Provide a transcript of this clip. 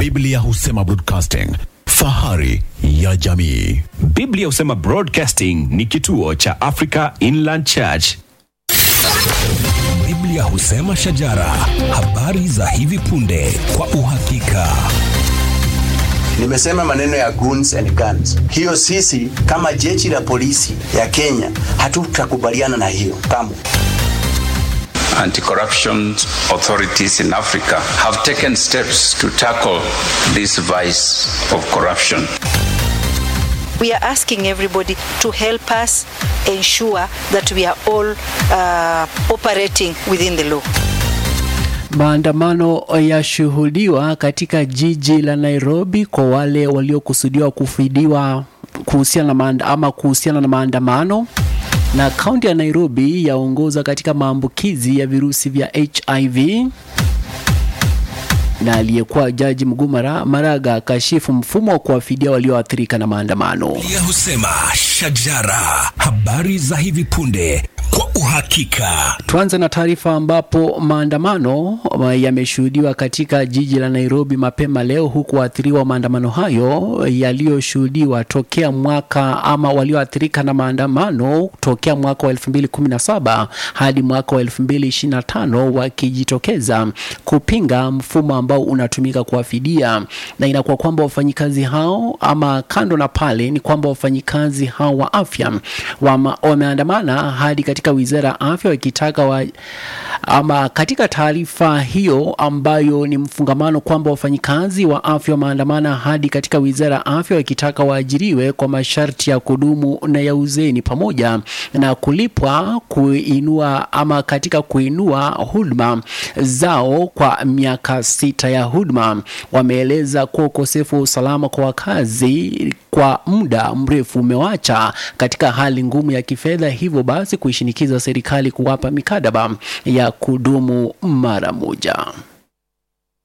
Biblia husema broadcasting, fahari ya jamii. Biblia husema Broadcasting ni kituo cha Africa Inland Church. Biblia husema shajara, habari za hivi punde kwa uhakika. Nimesema maneno ya goons and guns. Hiyo sisi kama jeshi la polisi ya Kenya hatutakubaliana na hiyo kamwe. Anti-corruption authorities in Africa have taken steps to tackle this vice of corruption. We are asking everybody to help us ensure that we are all uh, operating within the law. Maandamano yashuhudiwa katika jiji la Nairobi kwa wale waliokusudiwa kufidiwa kuhusiana na maanda, ama kuhusiana na maandamano na kaunti ya Nairobi yaongoza katika maambukizi ya virusi vya HIV na aliyekuwa jaji mkuu Mara- Maraga akashifu mfumo wa kuwafidia walioathirika na maandamano. Biblia husema shajara, habari za hivi punde kwa uhakika. Tuanze na taarifa ambapo maandamano uh, yameshuhudiwa katika jiji la Nairobi mapema leo, huku waathiriwa wa maandamano hayo yaliyoshuhudiwa tokea mwaka ama walioathirika na maandamano tokea mwaka wa 2017 hadi mwaka wa 2025 wakijitokeza kupinga mfumo ambao unatumika kuwafidia, na inakuwa kwamba wafanyikazi hao ama kando na pale ni kwamba wafanyikazi hao wa afya wama- wameandamana hadi katika wizara ya afya wakitaka wa, ama katika taarifa hiyo ambayo ni mfungamano kwamba wafanyikazi wa afya wameandamana hadi katika wizara ya afya wakitaka waajiriwe kwa masharti ya kudumu na ya uzeni pamoja na kulipwa kuinua ama katika kuinua huduma zao kwa miaka sita ya huduma. Wameeleza kuwa ukosefu wa usalama kwa wakazi kwa muda mrefu umewacha katika hali ngumu ya kifedha, hivyo basi kuishinikiza serikali kuwapa mikataba ya kudumu mara moja.